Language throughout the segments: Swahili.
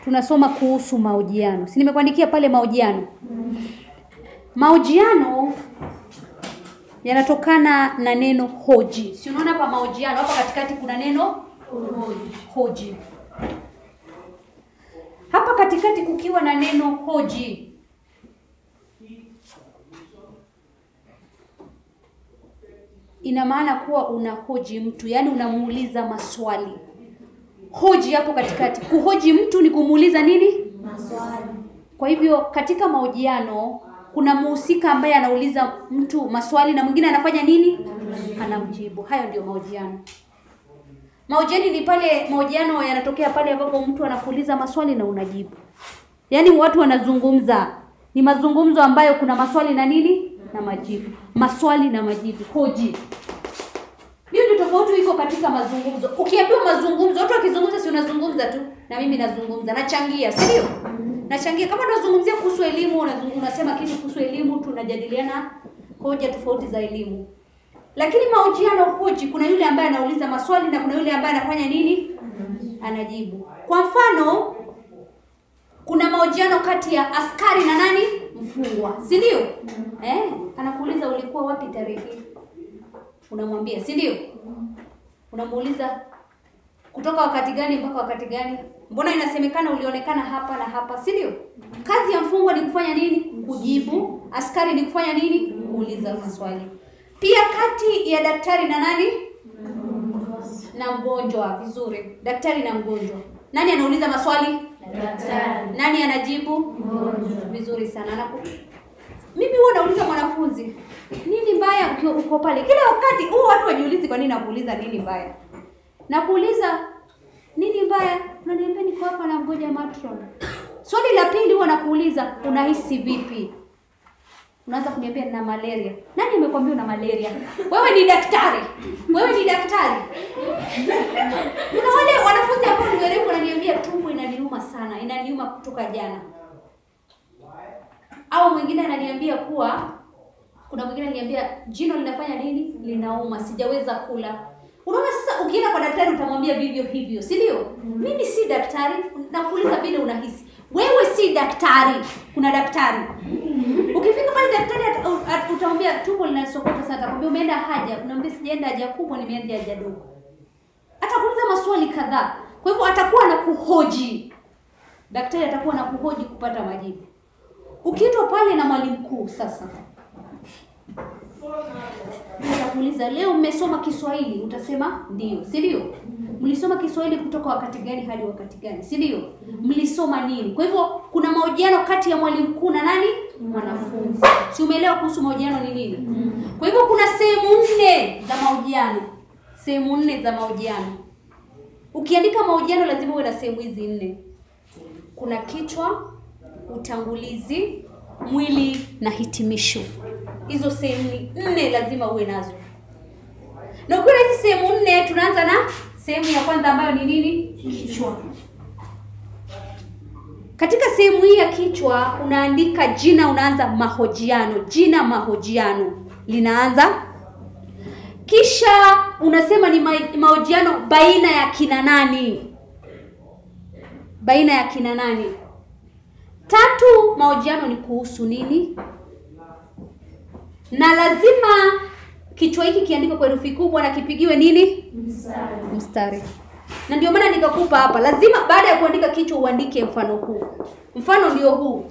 tunasoma kuhusu mahojiano. Si nimekuandikia pale mahojiano? Mahojiano yanatokana na neno hoji. Si unaona hapa mahojiano, hapa katikati kuna neno hoji. Hapa katikati kukiwa na neno hoji. Ina maana kuwa unahoji mtu, yaani unamuuliza maswali. Hoji hapo katikati. Kuhoji mtu ni kumuuliza nini? Maswali. Kwa hivyo katika mahojiano kuna muhusika ambaye anauliza mtu maswali na mwingine anafanya nini? Anamjibu. Hayo ndio mahojiano. Mahojiano ni pale mahojiano yanatokea pale ambapo mtu anakuuliza maswali na unajibu. Yaani watu wanazungumza. Ni mazungumzo ambayo kuna maswali na nini? Na majibu. Maswali na majibu. Hoji. Hiyo ndio tofauti iko katika mazungumzo. Ukiambiwa mazungumzo, watu wakizungumza si unazungumza tu, na mimi nazungumza, nachangia, si ndio? Nachangia. Kama unazungumzia kuhusu elimu, unazungumza, unasema kitu kuhusu elimu, tunajadiliana hoja tofauti za elimu. Lakini mahojiano hoji, kuna yule ambaye anauliza maswali na kuna yule ambaye anafanya nini? Anajibu. Kwa mfano, kuna mahojiano kati ya askari na nani? Mfungwa, si ndio? Eh, anakuuliza ulikuwa wapi tarehe hii? unamwambia si ndio unamuuliza kutoka wakati gani mpaka wakati gani mbona inasemekana ulionekana hapa na hapa si ndio kazi ya mfungwa ni kufanya nini kujibu askari ni kufanya nini kuuliza maswali pia kati ya daktari na nani na mgonjwa vizuri daktari na mgonjwa nani anauliza maswali Daktari. nani anajibu Mgonjwa. vizuri sana Anaku... mimi huwa nauliza mwanafunzi nini mbaya ukiwa uko pale kila wakati huwa watu wajiulizi kwa nini nakuuliza nini mbaya nakuuliza nini mbaya unaniambia niko hapa na mgoja matron swali la pili huwa nakuuliza unahisi vipi unaanza kuniambia nina malaria nani amekwambia una malaria wewe ni daktari wewe ni daktari kuna wale wanafunzi ambao ni werevu wananiambia tumbo inaniuma sana inaniuma kutoka jana au mwingine ananiambia kuwa kuna mwingine ananiambia jino linafanya nini linauma sijaweza kula unaona sasa ukienda kwa daktari utamwambia vivyo hivyo si ndio mimi si daktari nakuuliza vile unahisi wewe si daktari kuna daktari ukifika pale daktari ata- u- at- utamwambia tumbo linasokota sana atakwambia umeenda haja unaambia sijaenda haja kubwa nimeenda haja dogo atakuuliza maswali kadhaa kwa hivyo atakuwa na kuhoji daktari atakuwa na kuhoji kupata majibu ukiitwa pale na mwalimu mkuu sasa Nitakuuliza leo mmesoma Kiswahili, utasema ndio, si ndio? Mlisoma Kiswahili kutoka wakati gani hadi wakati gani, si ndio? Mlisoma nini? Kwa hivyo kuna mahojiano kati ya mwalimu mkuu na nani? Mwanafunzi. Si umeelewa kuhusu mahojiano ni nini? Kwa hivyo kuna sehemu nne za mahojiano, sehemu nne za mahojiano. Ukiandika mahojiano lazima uwe na sehemu hizi nne. Kuna kichwa, utangulizi, mwili na hitimisho. Hizo sehemu nne lazima uwe nazo. Na ukiwa na hizi sehemu nne, tunaanza na sehemu ya kwanza ambayo ni nini? Kichwa. Katika sehemu hii ya kichwa unaandika jina, unaanza mahojiano. Jina mahojiano linaanza, kisha unasema ni ma- mahojiano baina ya kina nani, baina ya kina nani. Tatu, mahojiano ni kuhusu nini, na lazima kichwa hiki kiandikwe kwa herufi kubwa na kipigiwe nini Mstari. mstari na ndio maana nikakupa hapa lazima baada ya kuandika kichwa uandike mfano huu mfano ndio huu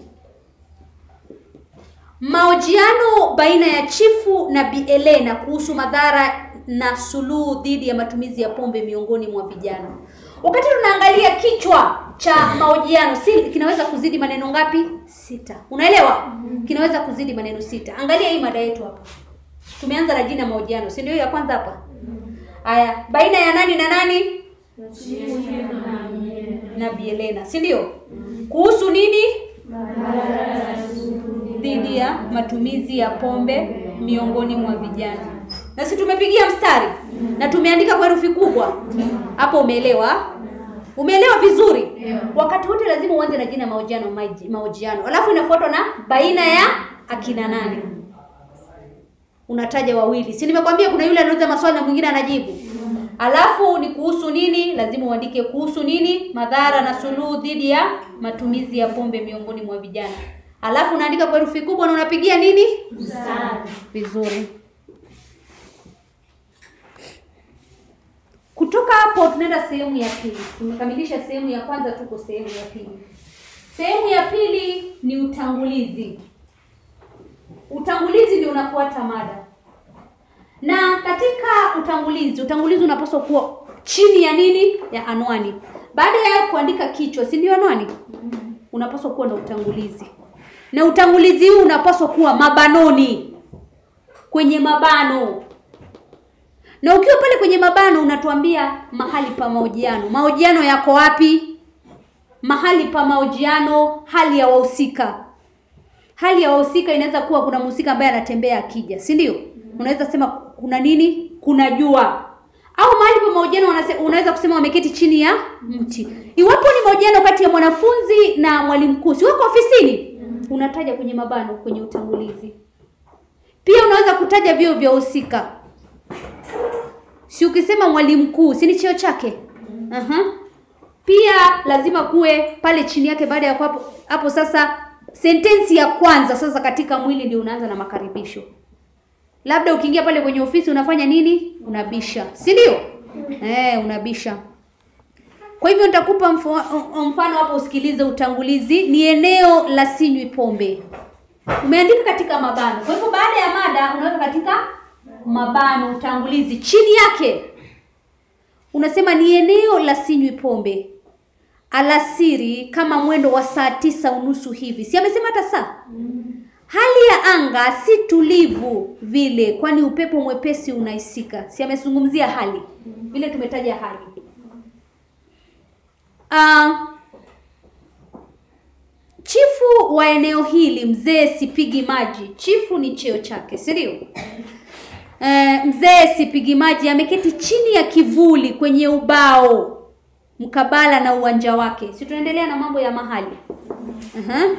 mahojiano baina ya chifu na Bi Elena kuhusu madhara na suluhu dhidi ya matumizi ya pombe miongoni mwa vijana wakati tunaangalia kichwa cha mahojiano si kinaweza kuzidi maneno ngapi sita unaelewa kinaweza kuzidi maneno sita angalia hii mada yetu hapa tumeanza na jina mahojiano si ndio hiyo ya kwanza hapa haya baina ya nani na nani na Bi Elena si ndio kuhusu nini dhidi ya matumizi ya pombe miongoni mwa vijana na si tumepigia mstari na tumeandika kwa herufi kubwa hapo umeelewa umeelewa vizuri wakati wote lazima uanze na jina mahojiano maji- mahojiano alafu inafuatwa na baina ya akina nani unataja wawili si nimekwambia kuna yule anauliza maswali na mwingine anajibu Alafu ni kuhusu nini? Lazima uandike kuhusu nini? Madhara na suluhu dhidi ya matumizi ya pombe miongoni mwa vijana. Alafu unaandika kwa herufi kubwa na unapigia nini? Mstari. Vizuri. Kutoka hapo tunaenda sehemu ya pili. Tumekamilisha sehemu ya kwanza, tuko sehemu ya pili. Sehemu ya pili ni utangulizi. Utangulizi ndio unafuata mada, na katika utangulizi, utangulizi unapaswa kuwa chini ya nini? Ya anwani. Baada ya kuandika kichwa, si ndio anwani? Unapaswa kuwa na utangulizi, na utangulizi huu unapaswa kuwa mabanoni, kwenye mabano na ukiwa pale kwenye mabano unatuambia mahali pa mahojiano. Mahojiano yako wapi? Mahali pa mahojiano, hali ya wahusika. Hali ya wahusika inaweza kuwa kuna mhusika ambaye anatembea akija, si ndio? Unaweza sema kuna nini? Kuna jua. Au mahali pa mahojiano wanase- unaweza kusema wameketi chini ya mti. Iwapo ni mahojiano kati ya mwanafunzi na mwalimu mkuu, si wako ofisini? Unataja kwenye mabano kwenye utangulizi. Pia unaweza kutaja vyo vya wahusika si ukisema mwalimu mkuu si ni cheo chake Aha. pia lazima kuwe pale chini yake baada ya hapo hapo sasa sentensi ya kwanza sasa katika mwili ndio unaanza na makaribisho labda ukiingia pale kwenye ofisi unafanya nini unabisha si ndio eh unabisha kwa hivyo nitakupa mfo- mfano hapo usikilize utangulizi ni eneo la sinywi pombe umeandika katika mabano kwa hivyo baada ya mada unaweka katika mabano utangulizi chini yake unasema ni eneo la sinywi pombe alasiri kama mwendo wa saa tisa unusu hivi si amesema hata saa hali ya anga si tulivu vile kwani upepo mwepesi unahisika si amezungumzia hali vile tumetaja hali uh, chifu wa eneo hili mzee sipigi maji chifu ni cheo chake si ndio Eh, mzee sipigi maji ameketi chini ya kivuli kwenye ubao mkabala na uwanja wake si tunaendelea na mambo ya mahali uh-huh.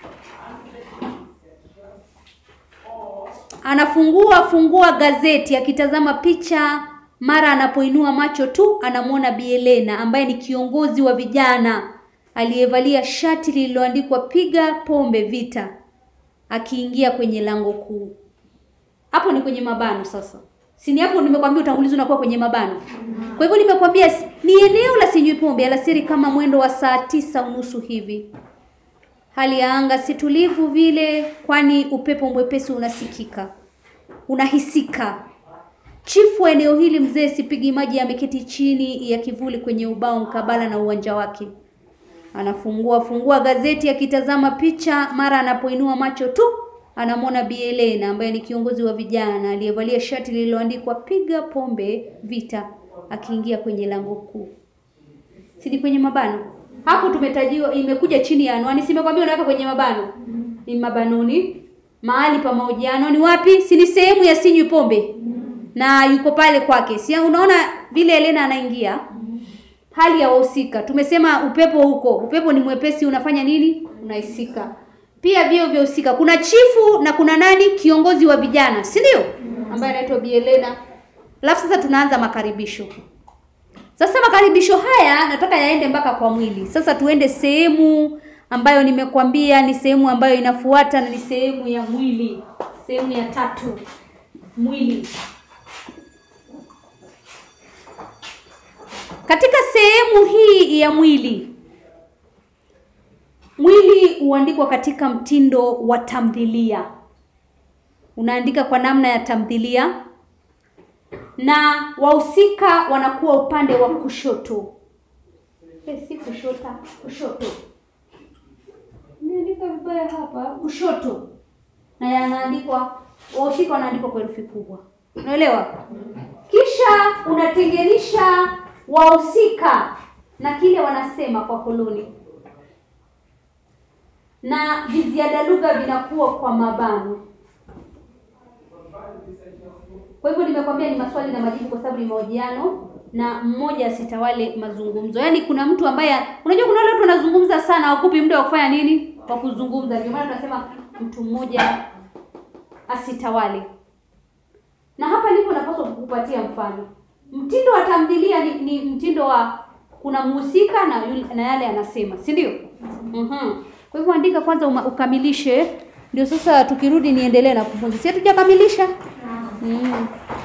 anafungua fungua gazeti akitazama picha mara anapoinua macho tu anamwona Bi Elena ambaye ni kiongozi wa vijana aliyevalia shati lililoandikwa piga pombe vita akiingia kwenye lango kuu hapo ni kwenye mabano sasa si ni hapo nimekwambia utangulizi unakuwa kwenye mabano kwa hivyo nimekwambia s- ni eneo la sinywi pombe alasiri kama mwendo wa saa tisa unusu hivi hali ya anga si tulivu vile kwani upepo mwepesi unasikika unahisika chifu wa eneo hili mzee sipigi maji ameketi chini ya kivuli kwenye ubao mkabala na uwanja wake anafungua fungua gazeti akitazama picha mara anapoinua macho tu anamwona Bi Elena ambaye ni kiongozi wa vijana aliyevalia shati lililoandikwa piga pombe vita akiingia kwenye lango kuu si ni kwenye mabano hapo tumetajiwa imekuja chini ya anwani simekwambia unaweka kwenye mabano ni mabanoni mahali pa mahojiano ni wapi si ni sehemu ya sinywi pombe na yuko pale kwake si unaona vile Elena anaingia hali ya wahusika tumesema upepo huko upepo ni mwepesi unafanya nini unahisika pia vio vya husika kuna chifu na kuna nani kiongozi wa vijana si ndio ambaye anaitwa Bi Elena alafu sasa tunaanza makaribisho sasa makaribisho haya nataka yaende mpaka kwa mwili sasa tuende sehemu ambayo nimekwambia ni sehemu ambayo inafuata na ni sehemu ya mwili sehemu ya tatu mwili katika sehemu hii ya mwili mwili huandikwa katika mtindo wa tamthilia unaandika kwa namna ya tamthilia na wahusika wanakuwa upande wa kushoto eh, si kushota kushoto niandika vibaya hapa kushoto na yanaandikwa wahusika wanaandikwa kwa herufi kubwa unaelewa kisha unatenganisha wahusika na kile wanasema kwa koloni na viziada lugha vinakuwa kwa mabano kwa hivyo nimekwambia ni maswali na majibu kwa sababu ni mahojiano na mmoja asitawale mazungumzo yaani kuna mtu ambaye unajua kuna wale watu wanazungumza sana wakupi muda wa kufanya nini wa kuzungumza ndio maana tunasema mtu mmoja asitawale na hapa ndipo napaswa kukupatia mfano Mtindo wa tamthilia ni, ni mtindo wa kuna mhusika na yule, na yale anasema, si ndio? Mhm. Kwa hivyo andika kwanza uma, ukamilishe ndio sasa tukirudi niendelee na kufunza. Si hatujakamilisha? Mm.